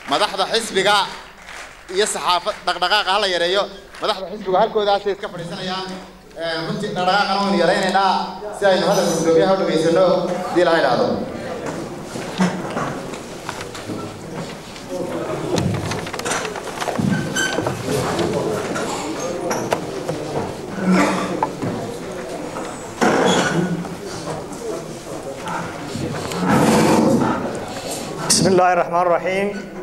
madaxda xisbiga iyo saxaafad dhaqdhaqaaqa hala yareeyo madaxda xisbiga halkoodaasay iska fadhiisanayaan runtii dhaqdhaqaaqana waynu yaraynaynaa si aynu hadalka gudoomiyaha u dhageysano hadii laha idhaahdo بسم الله الرحمن الرحيم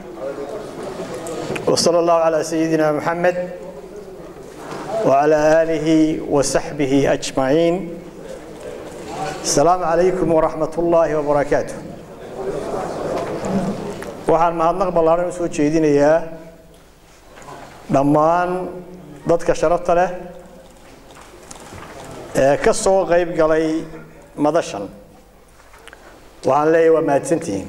وصلى الله على سيدنا محمد وعلى آله وصحبه أجمعين السلام عليكم ورحمة الله وبركاته waxaan mahadnaq ballaaran u soo jeedinayaa dhammaan dadka sharafta leh ee ka soo qayb galay madashan waxaan leeyahay waa mahadsantihiin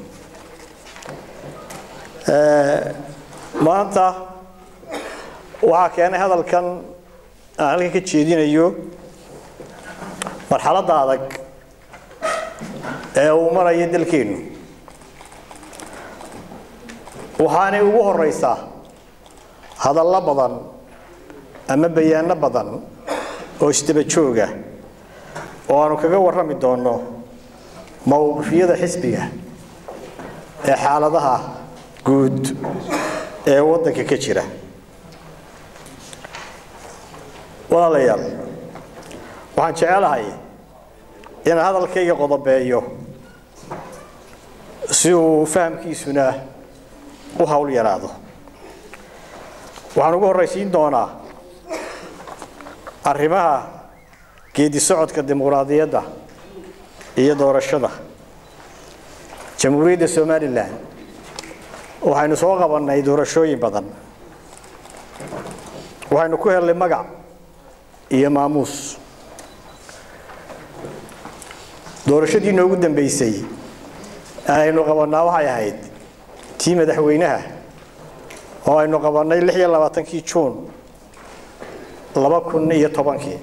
maanta waxaa keenay hadalkan aan halkan ka jeedinayo marxaladda adag ee uu marayo dalkeennu waxaanay ugu horeysaa hadallo badan ama bayaano badan oo isdaba jooga oo aanu kaga warrami doonno mawqifyada xisbiga ee xaaladaha guud ee waddanka ka jira walaalayaal waxaan jecelahay inaan hadalkayga qodobeeyo si uu fahamkiisuna u hawl yaraado waxaan ugu horraysiin doonaa arrimaha geedi socodka dimuqraadiyadda iyo doorashada jamhuuriyadda somalilan waxaynu soo qabannay doorashooyin badan waxaynu ku helnay magac iyo maamuus doorashadii noogu dambeysay aynu qabannaa waxay ahayd tii madaxweynaha oo aynu qabannay lix iyo labaatankii juun laba kun iyo tobankii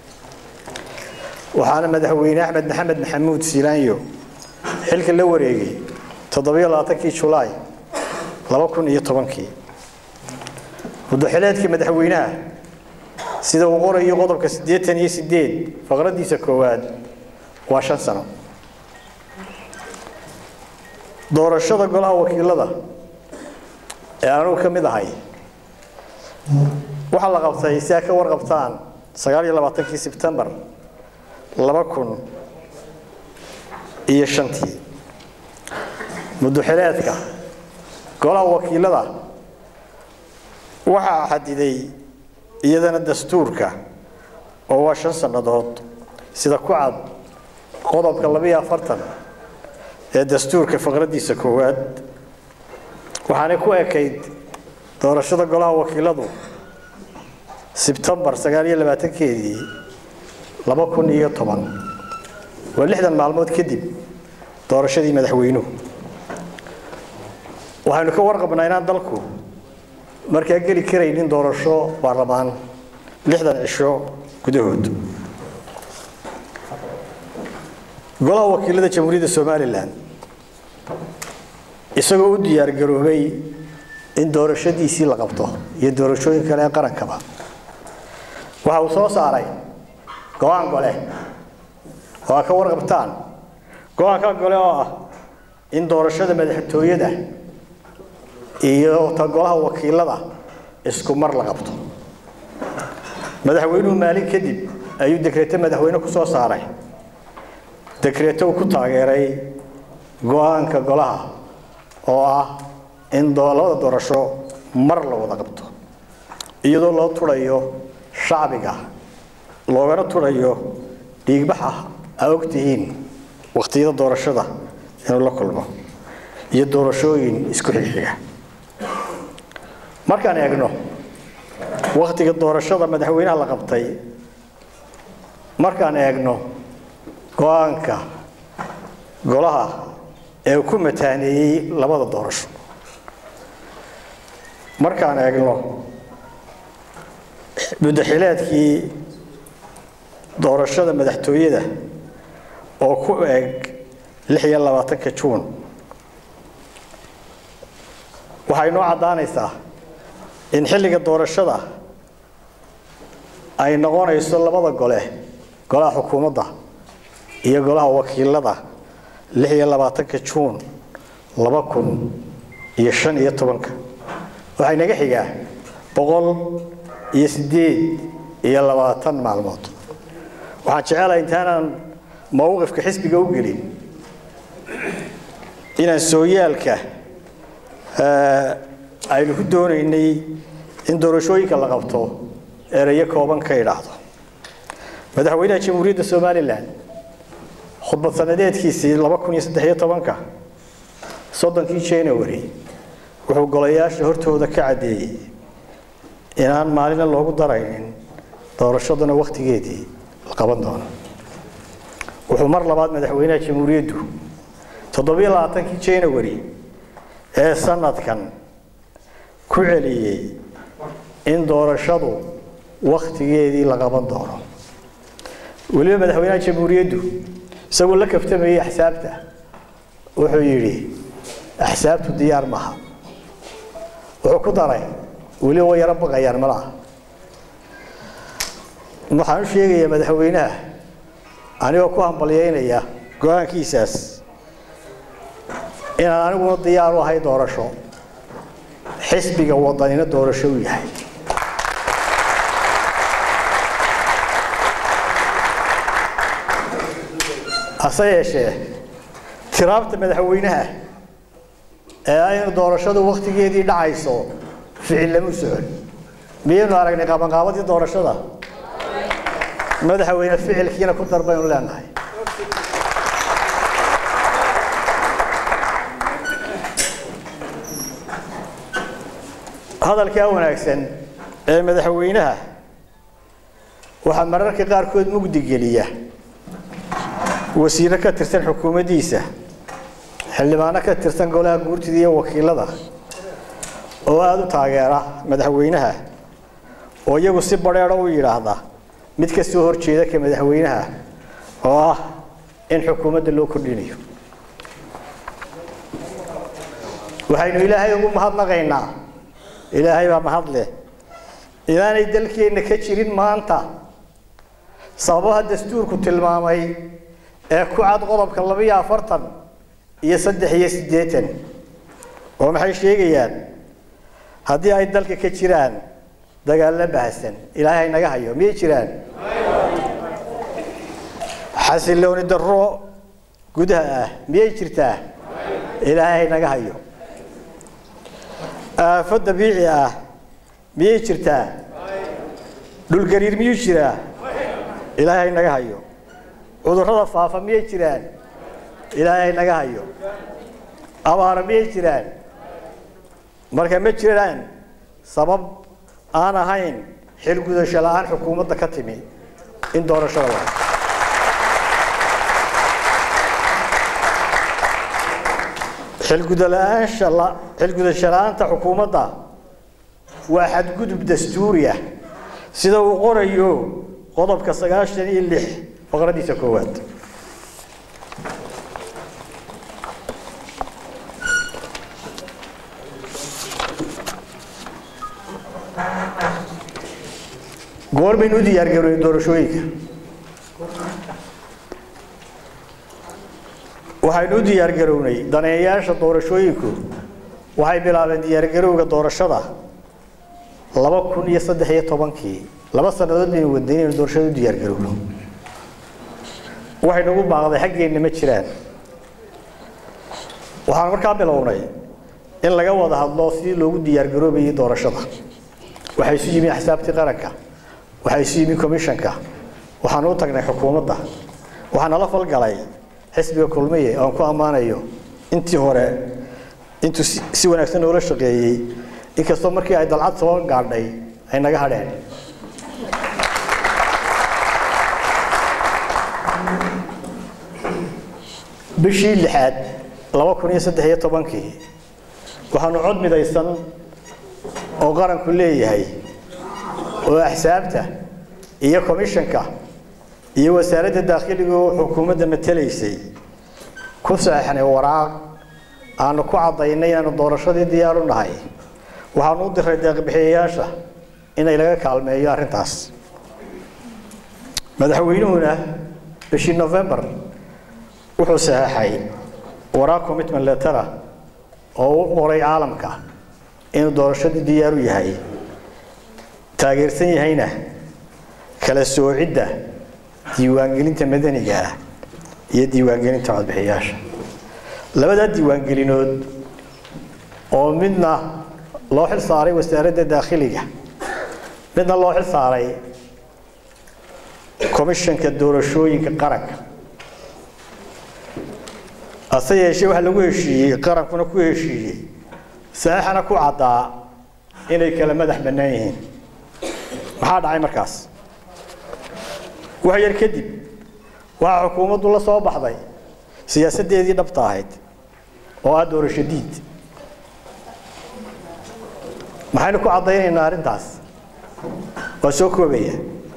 waxaana madaxweyne axmed maxamed maxamuud silaanyo xilka la wareegay toddobiyo labaatankii julaay laba kun iyo tobankii muddaxileedka madaxweynaha sida uu qorayo qodobka siddeetan iyo siddeed faqraddiisa koowaad waa shan sano doorashada golaha wakiilada ee anugu ka mid ahay waxaa la qabtay si ay ka warqabtaan sagaal iyo labaatankii sebtembar laba kun iyo shantii muddaxileedka golaha wakiilada waxaa xadiday iyadana dastuurka oo waa shan sannadood sida ku cad qodobka labiyo afartan ee dastuurka faqraddiisa koowaad waxaanay ku ekayd doorashada golaha wakiiladu sebtembar sagaal iyo labaatankeedii laba kun iyo toban waa lixdan maalmood kadib doorashadii madaxweynuhu waxaynu ka warqabnaa inaan dalku markaa geli karaynin doorasho baarlamaan lixdan cisho gudahood golaha wakiilada jamhuuriyadda somalilan isagoo u diyaargaroobay in doorashadiisii la qabto iyo doorashooyin kale ee qarankaba waxa uu soo saaray go-aan gole oo aa ka warqabtaan go-aanka gole oo ah in doorashada madaxtooyada iyo ta golaha wakiilada isku mar la qabto madaxweynuhu maalin kadib ayuu dekreeto madaxweyne ku soo saaray dekreeto uu ku taageeray go-aanka golaha oo ah in labada doorasho mar la wada qabto iyadoo loo turayo shacbiga loogana turayo dhiigbaxa aa ogtihiin wakhtiyada doorashada inuu la kulmo iyo doorashooyin isku xigxiga markaan eegno wakhtiga doorashada madaxweynaha la qabtay markaan eegno go-aanka golaha ee ku mataaneeyey labada doorasho markaan eegno muddaxileedkii doorashada madaxtooyada oo ku eeg lix iyo labaatanka juun waxay noo caddaanaysaa in xilliga doorashada ay noqonayso labada gole golaha xukuumadda iyo golaha wakiilada lix iyo labaatanka juun laba kun iyo shan iyo tobanka waxay naga xigaa boqol iyo siddeed iyo labaatan maalmood waxaan jecelahay intaanaan mowqifka xisbiga u gelin inaan sooyaalka aynu ku doonaynay in doorashooyinka la qabto erayo kooban ka idhaahdo madaxweynaha jamhuuriyadda somalilan khudbad sanadeedkiisii laba kun iyo saddex iyo tobanka soddonkii january wuxuu golayaasha hortooda ka caddeeyey inaan maalina loogu daraynin doorashaduna wakhtigeedii la qaban doono wuxuu mar labaad madaxweynaha jamhuuriyaddu toddobiyo labaatankii january ee sanadkan ku celiyey in doorashadu wakhtigeedii la qaban doono weliba madaxweynaha jamhuuriyaddu isagoo la kaftamayay axsaabta wuxuu yidhi axsaabtu diyaar maaha wuxuu ku daray weliba way yaro baqayaan malaha waxaan u sheegayaa madaxweynaha anigoo ku hambalyaynaya go-aankiisaas inaan aniguna diyaar u ahay doorasho xisbiga wadanina doorasho u yahay hase yeeshee tiraabta madaxweynaha ee aynu doorashadu wakhtigeedii dhacayso ficil lama socon miyaynu aragnay qabanqaabadii doorashada madaxweyne ficilkiina ku dar baynu leenahay hadalkaa wanaagsan ee madaxweynaha waxaa mararka qaarkood mugdi geliya wasiiro ka tirsan xukuumaddiisa xildhibaano ka tirsan golaha guurtida iyo wakiilada oo aada u taageera madaxweynaha oo iyagu si badheedho u yidhaahda mid ka soo horjeeda ka madaxweynaha oo ah in xukuumadda loo kordhinayo waxaynu ilaahay ugu mahadnaqaynaa ilaahay baa mahad leh inaanay dalkeenna ka jirin maanta sababaha dastuurku tilmaamay ee ku cad qodobka labiyo afartan iyo saddex iyo siddeetan oo maxay sheegayaan haddii ay dalka ka jiraan dagaallo bahasan ilaahay naga hayo miyay jiraan xasilooni darro gudaha ah miyay jirtaa ilaahay naga hayo aafo dabiici ah miyay jirtaa dhulgariir miyuu jiraa ilaahay naga hayo cudurrada faafa miyay jiraan ilaahay naga hayo abaara miyay jiraan marka ma jiraan sabab aan ahayn xilgudasho la-aan xukuumadda ka timi in doorashada la xilgudasho la-aanta xukuumadda waa xadgudub dastuuri ah sida uu qorayo qodobka sagaashan iyo lix faqradiisa koowaad goor baynu u diyaargaroonay doorashooyinka waxaynu u diyaargarownay daneeyaasha doorashooyinku waxay bilaabeen diyaargarowga doorashada laba kun iyo saddex iyo tobankii laba sannadood baynu wadnay inaynu doorashada u diyaargarowno waxay nagu baaqday xaggeenna ma jiraan waxaan markaa bilownay in laga wada hadlo sidii loogu diyaargaroobayay doorashada waxaa isu yimi axsaabtii qaranka waxaa isu yimi commishanka waxaanu u tagnay xukuumadda waxaa nala falgalay xisbiga kulmiye oan ku ammaanayo intii hore intuu si wanaagsan noola shaqeeyey inkastoo markii ay dalcad soo gaadhay ay naga hadheen bishii lixaad laba kun iyo saddex iyo tobankii waxaanu cod midaysan oo qaranku leeyahay oo axsaabta iyo komishanka iyo wasaaradda daakhiligu xukuumadda matelaysay ku saxeixnay waraaq aanu ku caddaynay inaanu doorashadii diyaar u nahay waxaanu u diray deeqbixiyayaasha inay laga kaalmeeyo arrintaas madaxweynuhuna bishii november wuxuu saxeexay waraaq commitment lettera oo u qoray caalamka inuu doorashadii diyaar u yahay taageersan yahayna kala soocidda diiwaangelinta madaniga ah iyo diiwaangelinta codbixiyaasha labadaa diiwaangelinood oo midna loo xil saaray wasaaradda daakhiliga midna loo xil saaray komishanka doorashooyinka qaranka hase yeeshee waxaa lagu heshiiyey qarankuna ku heshiiyey saxiixana ku caddaa inay kala madax bannaan yihiin maxaa dhacay markaas wax yar kadib waxaa xukuumaddu la soo baxday siyaasaddeedii dhabta ahayd oo ah doorasho diid maxaynu ku caddaynaynaa arrintaas waa soo koobaya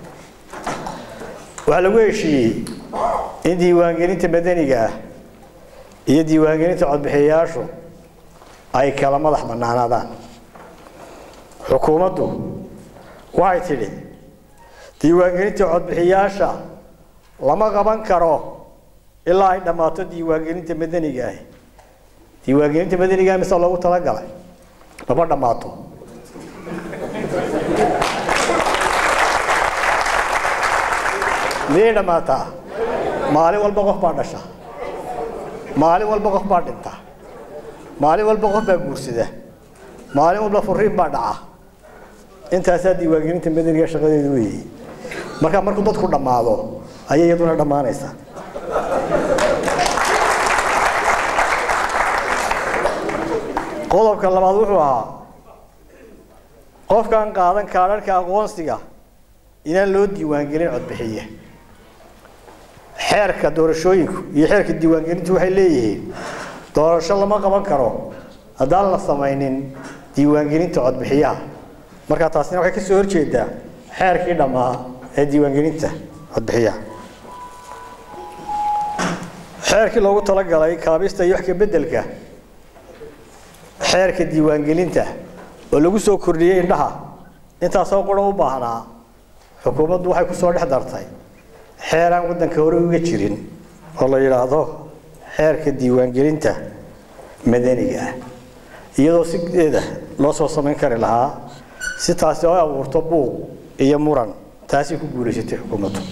waxaa lagu heshiiyey in diiwaangelinta madaniga ah iyo diiwaangelinta codbixiyayaashu ay kala madax bannaanaadaan xukuumaddu waxay tidhi diiwaangelinta codbixiyaasha lama qaban karo ilaa ay dhammaato diiwaangelinta madaniga ahi diiwaangelinta madaniga mise loogu talagalay lama dhammaato miyay dhammaataa maalin walba qof baa dhasha maalin walba qof baa dhinta maalin walba qof baa guursada maalin walba furiin baa dhaca intaasaa diiwaangelinta madaniga shaqadeedu weeyey marka markuu dadku dhammaado ayay iyaduna dhammaanaysaa qodobka labaad wuxuu ahaa qofkaan qaadan kaadharhka aqoonsiga inaan loo diiwaangelin codbixiye xeerka doorashooyinku iyo xeerka diiwaangelintu waxay leeyihiin doorasho lama qaban karo haddaan la samaynin diiwaangelinta codbixiyaha marka taasina waxay ka soo horjeedaa xeerkii dhammaa ee diiwaangelinta codbixiyaha xeerkii loogu talagalay kaabista iyo wax ka beddelka xeerka diiwaangelinta oo lagu soo kordhiyey indhaha intaasoo qura u baahnaa xukuumaddu waxay ku soo dhex dartay xeeraan waddanka hore uga jirin oo la yidhaahdo xeerka diiwaangelinta madaniga ah iyadoo sideeda loo soo samayn kari lahaa si taasi oo abuurto buuq iyo muran taasay ku guulaysatay xukuumaddu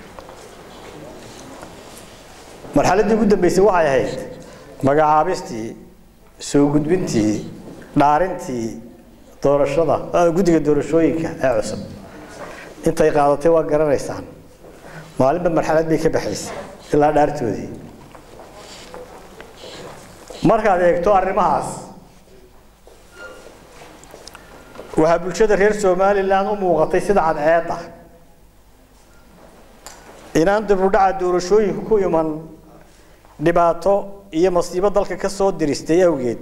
marxaladdii ugu dambeysay waxay ahayd magacaabistii soo gudbintii dhaarintii doorashada guddiga doorashooyinka ee cusub intay qaadatay waa garanaysaan maalinba marxalad bay ka baxaysay ilaa dhaartoodii markaad eegto arrimahaas waxaa bulshada reer somalilan u muuqatay sida cadceedda inaan dibudhaca doorashooyinku ku iman dhibaato iyo masiibo dalka ka soo diristay awgeed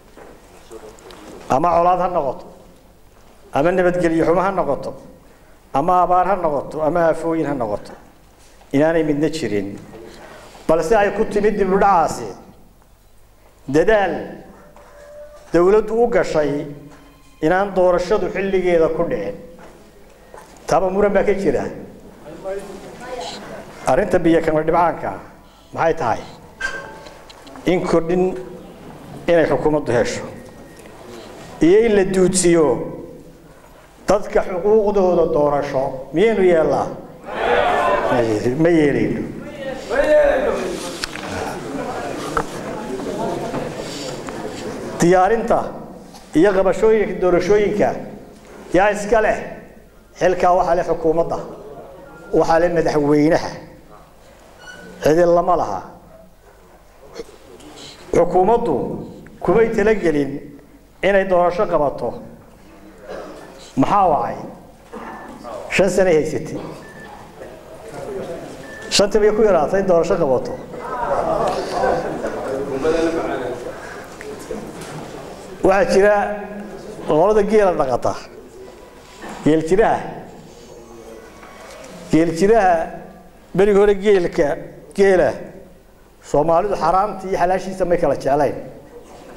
ama colaad ha noqoto ama nabadgelyo xumo ha noqoto ama abaar ha noqoto ama aafooyin ha noqoto inaanay midna jirin balse ay ku timid dibudhacaasi dadaal dowladdu u gashay inaan doorashadu xilligeeda ku dhicin taaba muran baa ka jira arrinta biyo kama dhibcaanka maxay tahay in kordhin inay xukuumaddu hesho iyo in la duudsiyo dadka xuquuqdooda doorasho miyaynu yeellaa ma yeelayno diyaarinta iyo qabashooyinka doorashooyinka yaa iska leh xilkaa waxaa leh xukuumadda waxaa leh madaxweynaha cidi lama laha xukuumaddu kumay talagelin inay doorasho qabato maxaa wacay shan sanay haysatay shanta bay ku yaraatay in doorasho qabato waxaa jira qolada geela dhaqata geel jiraha geel jiraha berigi hore geelka geela soomaalidu xaraamta iyo xalaashiisa may kala jeclayn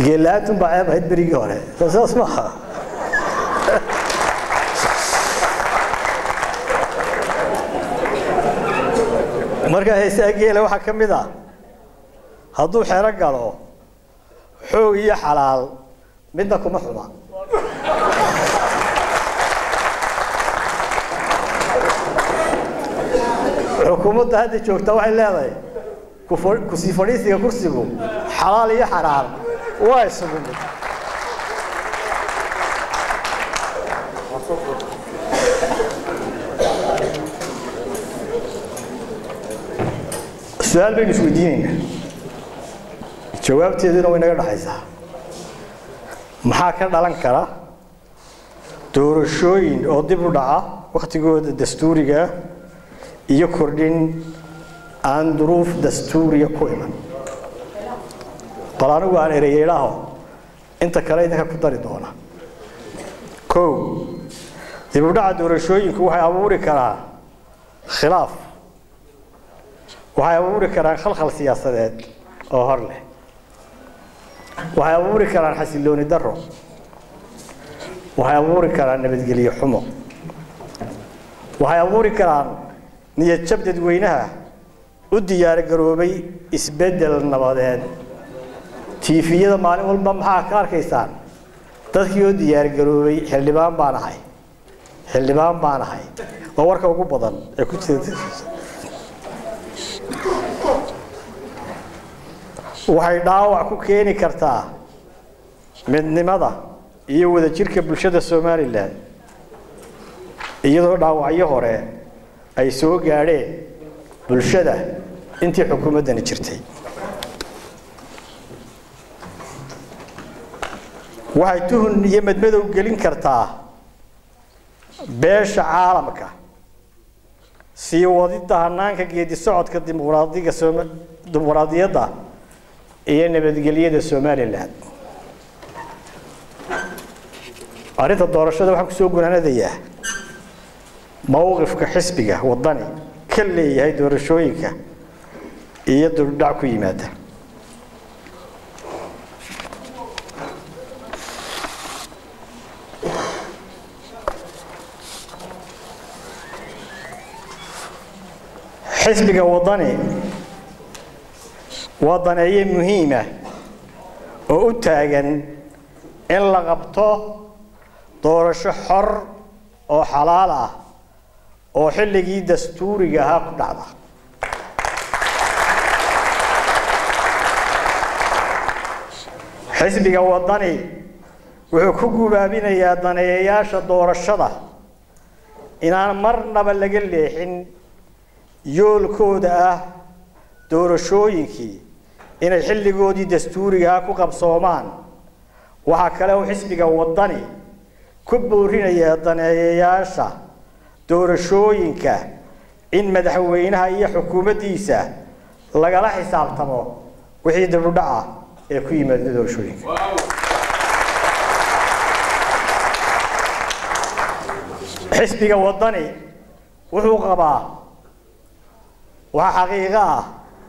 geella-aantun baa ceeb ahayd berigii hore soo saas maaha marka heesaha geela waxaa ka mid ah hadduu xero galo xoog iyo xalaal midna kuma xuma xukuumadda hadda joogta waxay leedahay kusii fadhiisiga kursigu xalaal iyo xaraam waa isugu mid su-aal baynu isweydiinaynaa jawaabteeduna way naga dhexaysaa maxaa ka dhalan kara doorashooyin oo dib u dhaca wakhtigooda dastuuriga iyo kordhin aan duruuf dastuuriya ku iman bal anigu aan ereyeydhaaho inta kale idinka ku dari doona kow dib u dhaca doorashooyinku waxay abuuri karaan khilaaf waxay abuuri karaan khalkhal siyaasadeed oo hor leh waxay abuuri karaan xasilooni daro waxay abuuri karaan nabadgelyo xumo waxay abuuri karaan niyad jab dadweynaha u diyaargaroobay isbeddel nabadeed tiifiyada maalin walba maxaa ka arkaysaan dadkii oo diyaargaroobay xildhibaan baan ahay xildhibaan baan ahay waa warka ugu badan ee ku jira waxay dhaawac ku keeni kartaa midnimada iyo wadajirka bulshada somalilan iyadoo dhaawacyo hore ay soo gaadheen bulshada intii xukuumaddani jirtay waxay tuhun iyo madmadow gelin kartaa beesha caalamka sii wadidda hanaanka geedi socodka dimuqraadiga dimuqraadiyadda iyo nabadgelyada somalilan arrinta doorashada waxaan kusoo gunaanadayaa mowqifka xisbiga waddani ka leeyahay doorashooyinka iyo duldhac ku yimaada xisbiga waddani waa daneeye muhiima oo u taagan in la qabto doorasho xor oo xalaal ah oo xilligii dastuuriga ahaa ku dhacda xisbiga waddani wuxuu ku gubaabinayaa daneeyayaasha doorashada inaan marnaba laga leexin yoolkooda ah doorashooyinkii inay xilligoodii dastuurigaa ku qabsoomaan waxaa kale uu xisbiga waddani ku boorinayaa daneeyayaasha doorashooyinka in madaxweynaha iyo xukuumaddiisa lagala xisaabtamo wixii dibudhaca ee ku yimaada doorashooyinka xisbiga waddani wuxuu qabaa waxaa xaqiiqo ah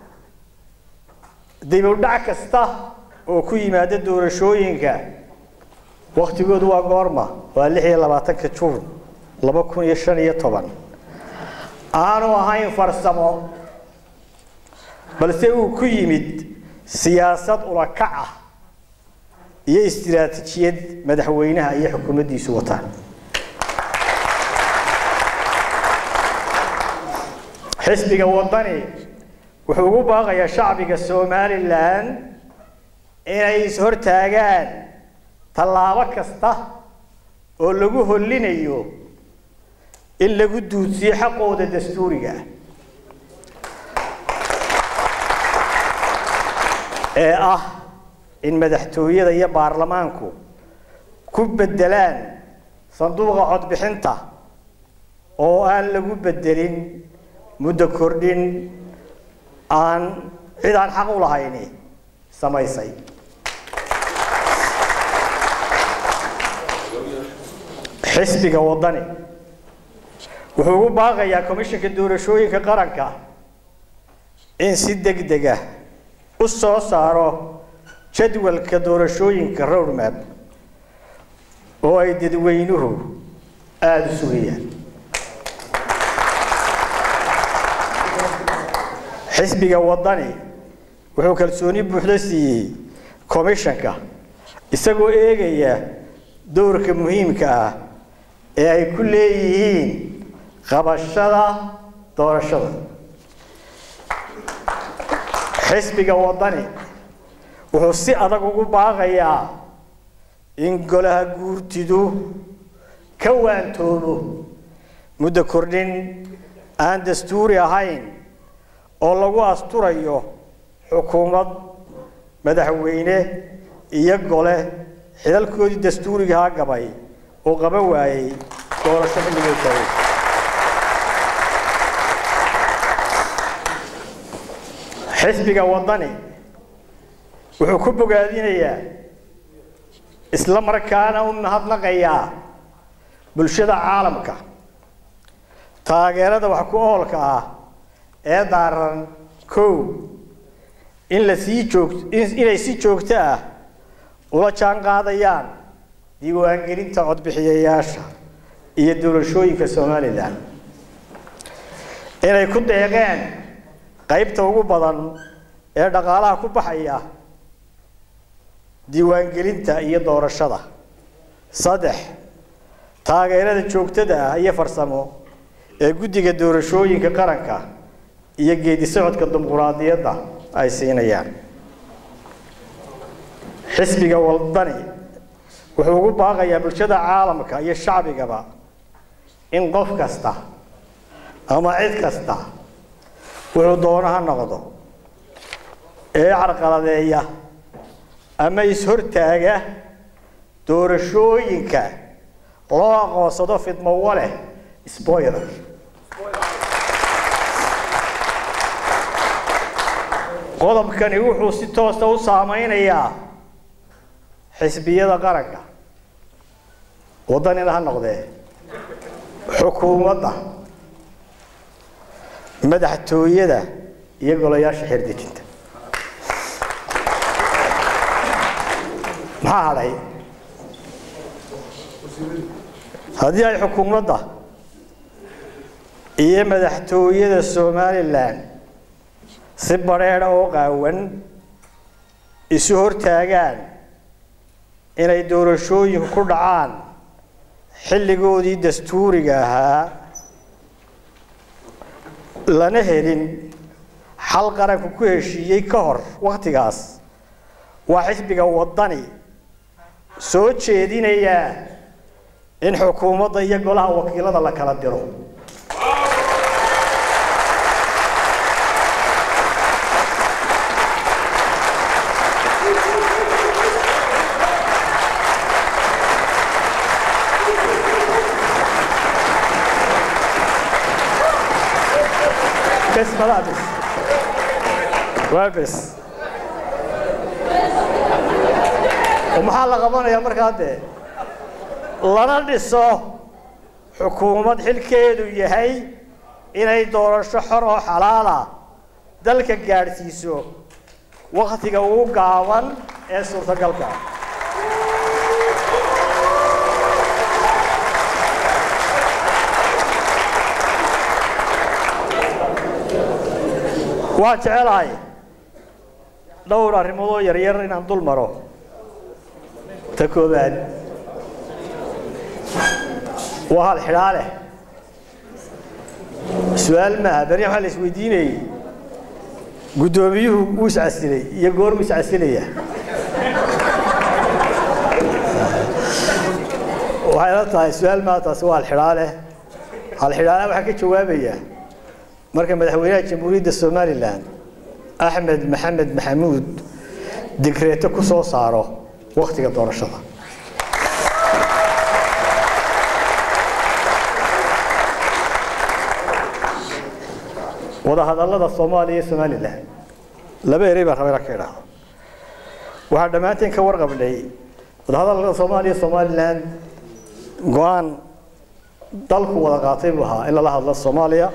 dibudhac kasta oo ku yimaada doorashooyinka waktigoodu waa goorma waa lix iyo labaatanka juun laba kun iyo shan iyo toban aanu ahayn farsamo balse uu ku yimid siyaasad ulakac ah iyo istiraatijiyad madaxweynaha iyo xukuumaddiisu wataan xisbiga waddani wuxuu ugu baaqayaa shacbiga somalilan inay is-hortaagaan tallaabo kasta oo lagu hollinayo in lagu duudsiyo xaqooda dastuuriga ah ee ah in madaxtooyada iyo baarlamaanku ku beddelaan sanduuqa codbixinta oo aan lagu beddelin muddo kordhin aan cid aan xaq u lahayni samaysay xisbiga waddani wuxuu ugu baaqayaa komishanka doorashooyinka qaranka in si deg dega u soo saaro jadwalka doorashooyinka roadmap oo ay dadweynuhu aada u sugayaan xisbiga waddani wuxuu kalsooni buuxda siiyey commishanka isagoo eegaya dowrka muhiimka ah ee ay ku leeyihiin qabashada doorashada xisbiga waddani wuxuu si adag ugu baaqayaa in golaha guurtidu ka waantoobo muddo kordhin aan dastuuri ahayn oo lagu asturayo xukuumad madaxweyne iyo gole xidalkoodii dastuurigahaa gabay oo qaban waayey doorasho xilligay taagay xisbiga waddani wuxuu ku bogaadinayaa isla markaana u mahadnaqayaa bulshada caalamka taageerada wax ku oolka ah ee daaran kow in la sii joog inay si joogto ah ula jaan qaadayaan diiwaangelinta codbixiyayaasha iyo doorashooyinka somalilan inay ku deeqeen qaybta ugu badan ee dhaqaalaha ku baxaya diiwaangelinta iyo doorashada saddex taageerada joogtada ah iyo farsamo ee guddiga doorashooyinka qaranka iyo geedi socodka dimuquraadiyadda ay siinayaan xisbiga waddani wuxuu ugu baaqayaa bulshada caalamka iyo shacbigaba in qof kasta ama cid kasta wuxuu doono ha noqdo ee carqaladeeya ama is-hortaaga doorashooyinka loo aqoonsado fidmowa leh spoiler qodobkani wuxuu si toosa u saameynayaa xisbiyada qaranka waddanina ha noqdee xukuumadda madaxtooyada iyo golayaasha xerdejinta maxaa hadhay haddii ay xukuumadda iyo madaxtooyada somalilan si badheedha oo qaawan isu hortaagaan inay doorashooyinku ku dhacaan xilligoodii dastuuriga ahaa lana helin xal qaranku ku heshiiyey ka hor wakhtigaas waa xisbiga waddani soo jeedinayaa in xukuumadda iyo golaha wakiilada la kala diro bes malaa bes waa bes oo maxaa la qabanayaa markaa dee lana dhiso xukuumad xilkeedu yahay inay doorasho xor oo xalaala dalka gaadhsiiso wakhtiga ugu gaaban ee suurtagalka waan jecelahay dhowr arrimoodoo yaryar inaan dul maro ta koobaad waa hal xidhaa leh su-aal maaha berri waxaa la isweydiinayey guddoomiyuhu wuu iscasilay iyo goormu iscasilaya waxay la tahay su-aal maaha taasi waa halxidhaa leh halxidhaala waxaa ka jawaabaya marka madaxweynaha jamhuuriyadda somalilan axmed maxamed maxamuud digreeto ku soo saaro wakhtiga doorashada wadahadallada soomaaliya iyo somalilan laba erey baan rabaa inaan ka idhaahdo waxaa dhammaanteen ka warqabnay wadahadallada soomaaliya iyo somalilan go-aan dalku wada qaatay buu ahaa in lala hadlo soomaaliya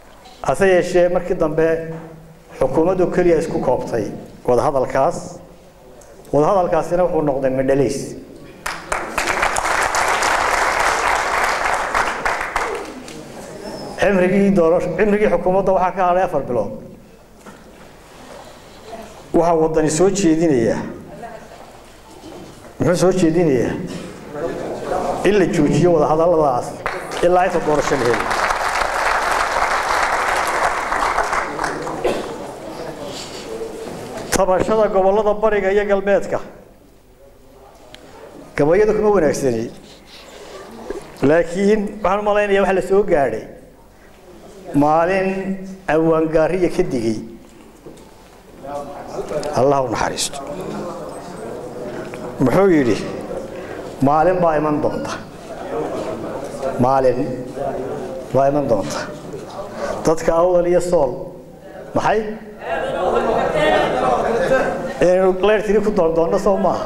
hase yeeshee markii dambe xukuumaddu keliya isku koobtay wadahadalkaas wadahadalkaasina wuxuu noqday medhalays cimrigii doorasho cimrigii xukuumadda waxaa ka hadhay afar bilood waxaa waddani soo jeedinayaa muxuu soo jeedinayaa in la joojiyo wadahadalladaas ilaa inta doorasho la heli tabashada gobollada bariga iyo galbeedka gabayada kuma wanaagsani laakiin waxaan u malaynayaa waxa la soo gaadhay maalin awaangaariya ka digay allah u naxariisto muxuu yidhi maalin baa iman doonta maalin baa iman doonta dadka awdal iyo sool maxay inaynu leyrtiri ku doondoonno soo maaha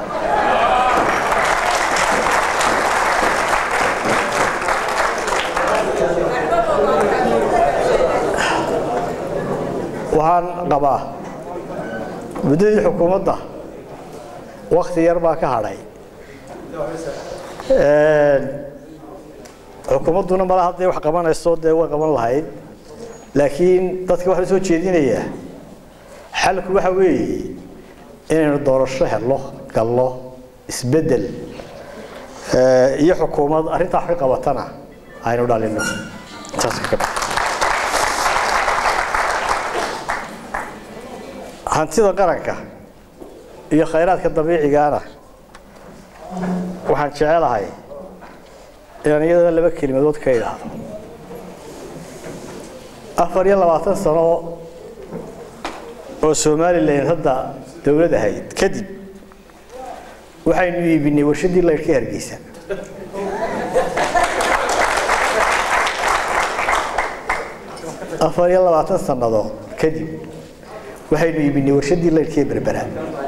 waxaan qabaa muddadii xukuumadda wakti yar baa ka hadhay xukuumadduna mala hadday wax qabanayso dee way qaban lahayd laakiin dadka waxaa soo jeedinayaa xalku waxa weeye inaynu doorasho helno galno isbeddel iyo xukuumad arrintaa wax ka qabatana aynu dhalino saas ka hantida qaranka iyo khayraadka dabiicigaana waxaan jecelahay inaan iyadana laba kelimadood ka idhaahdo afar iyo labaatan sano oo somalilan hadda dowlad ahayd kadib waxaynu iibinay warshaddii laydhka hargeysa afar iyo labaatan sannadood kadib waxaynu iibinay warshaddii laydhkee berbera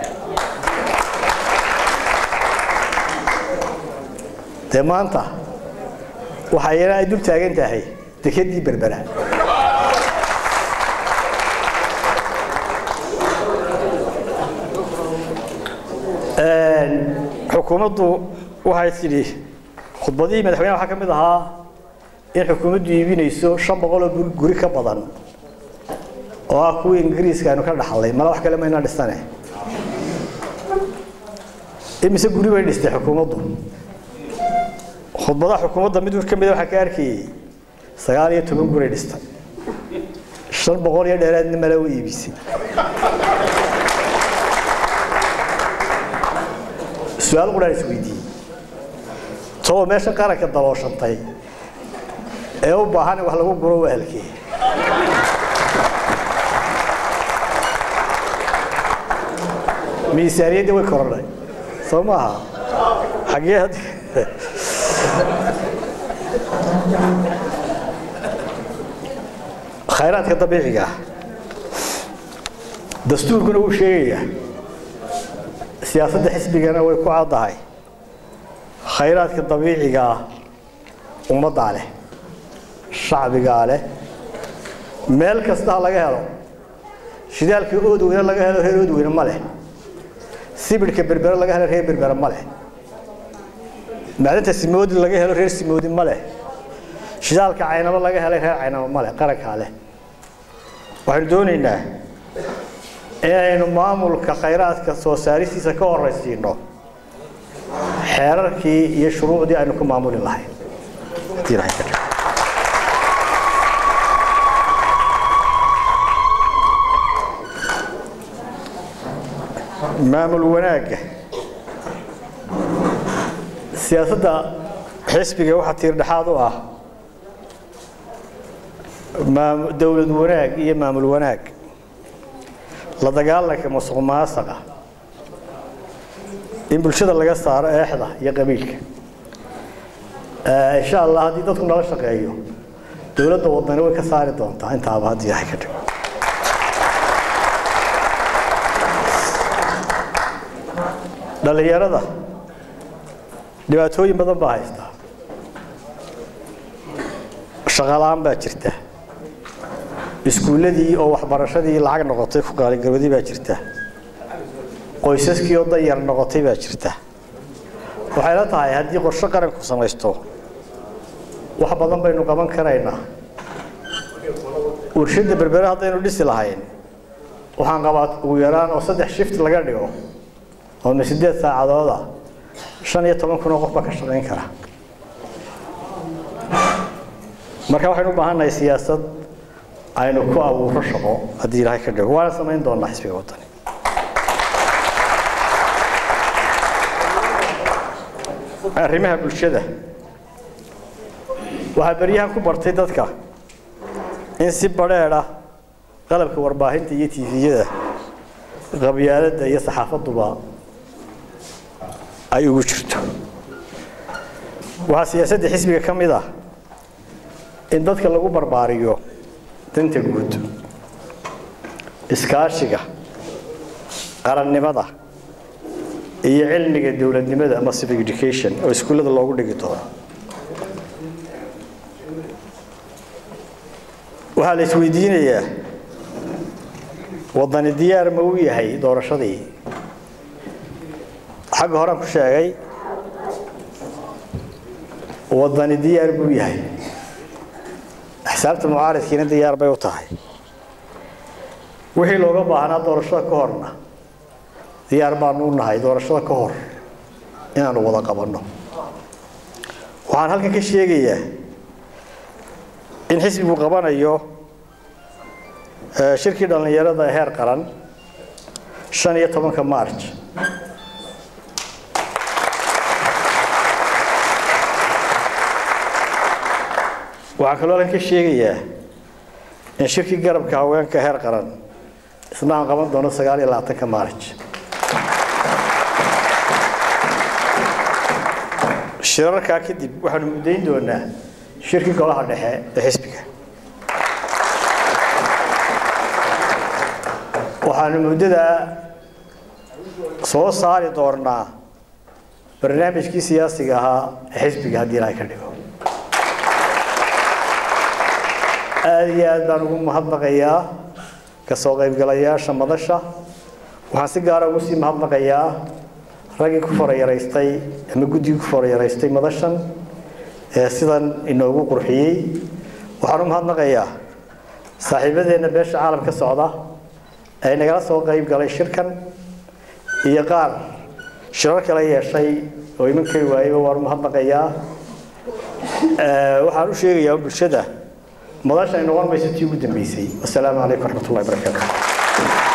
dee maanta waxaa yana ay dul taagan tahay dekedii berbera xukuumaddu waxay tidhi khudbadihii madaxweyneha waxaa ka mid ahaa in xukuumaddu iibinayso shan boqol oo guri ka badan oo ah kuwii ingiriiska aynu ka dhaxlay mala wax kale mayna dhisane imise guri bay dhistay xukuumaddu khudbadaha xukuumadda mid ka mida waxaa ka arkayey sagaal iyo toban guray dhistay shan boqol iyo dheeraadna mala u iibisay su-aal quraan isweydiiyey too meesha qaranka dalooshantay ee u baahan in wax lagu guro wahalkee miisaaniyaddii way korodhay soo maaha xaggee khayraadka dabiiciga ah dastuurkuna wuu sheegayaa siyaasadda xisbigana way ku caddahay khayraadka dabiiciga ah ummaddaa leh shacbigaa leh meel kasta ha laga helo shidaalka oodweyne laga helo reer oodweyne ma leh sibidhka berbere laga helo reer berbere ma leh macdinta simoodi laga helo reer simoodi ma leh shidaalka caynabo laga helay reer caynabo ma leh qarankaa leh waxaynu doonaynaa inaynu maamulka khayraadka soo saaristiisa ka horaysiino xeerarkii iyo shuruucdii aynu ku maamuli lahayn haddii ilahay ka dhigo maamul wanaagga siyaasadda xisbiga waxaa tiir dhexaad u ah dowlad wanaag iyo maamul wanaag la dagaalanka musuq maasaqa in bulshada laga saaro eexda iyo qabiilka insha allah haddii dadku nala shaqeeyo dowladda wadani way ka saari doontaa intaaba haddii ilahay ka dhigo dhallinyarada dhibaatooyin badan baa haystaa shaqalaan baa jirta iskuulladii oo waxbarashadii lacag noqotay ku qaalingarwadii baa jirta qoysaskii oo danyar noqotay baa jirta waxay la tahay haddii qorshe qaranku samaysto wax badan baynu qaban karaynaa warshadda berbere haddaynu dhisi lahayn waxaan qabaa ugu yaraan oo saddex shift laga dhigo oo ma sideed saacadooda shan iyo toban kun oo qof baa ka shaqayn kara marka waxaynu u baahannahay siyaasad aynu ku abuuro shaqo haddii ilaahay ka dhigo waana samayn doonaa xisbiga wadani arrimaha bulshada waxaa beryahan ku bartay dadka in si badheedha qalabka warbaahinta iyo tifiyada qabyaaladda iyo saxaafaduba ay ugu jirto waxaa siyaasadda xisbiga ka mid ah in dadka lagu barbaariyo danta guud iskaashiga qarannimada iyo cilmiga dowladnimada ama civic education oo iskuullada loogu dhigi doono waxaa la isweydiinayaa waddani diyaar ma u yahay doorashadii xagga horean ku sheegay waddani diyaar buu yahay xisaabta mucaaridkiina diyaar bay u tahay wixii looga baahnaa doorashada ka horna diyaar baanu u nahay doorashada ka hor inaanu wada qabanno waxaan halkan ka sheegayaa in xisbigu qabanayo shirkii dhallinyarada heer qaran shan iyo tobanka marj waxaan kaloo halkan ka sheegayaa in shirkii garabka haweenka heer qaran isna aan qaban doono sagaal iyo labaatanka marj shirarkaa kadib waxaanu muddayn doonaa shirkii golaha dhexe ee xisbiga waxaanu muddadaa soo saari doonaa barnaamijkii siyaasiga ahaa ee xisbiga haddii ilaahay ka dhigo aada iyo aad baan ugu mahadnaqayaa ka soo qaybgalayaasha madasha waxaan si gaara ugu sii mahadnaqayaa raggii ku farayaraystay ama guddigii ku farayaraystay madashan ee sidan inoogu qurxiyey waxaan u mahadnaqayaa saaxiibadeenna beesha caalamka socda ee nagala soo qayb galay shirkan iyo qaar shirar kala yeeshay oo iman kari waayeyba waan u mahadnaqayaa waxaan u sheegayaa bulshada madashan ay noqon mayso tii ugu dambeysay wasalaamu calaykum waraxmatullahi wabarakaatu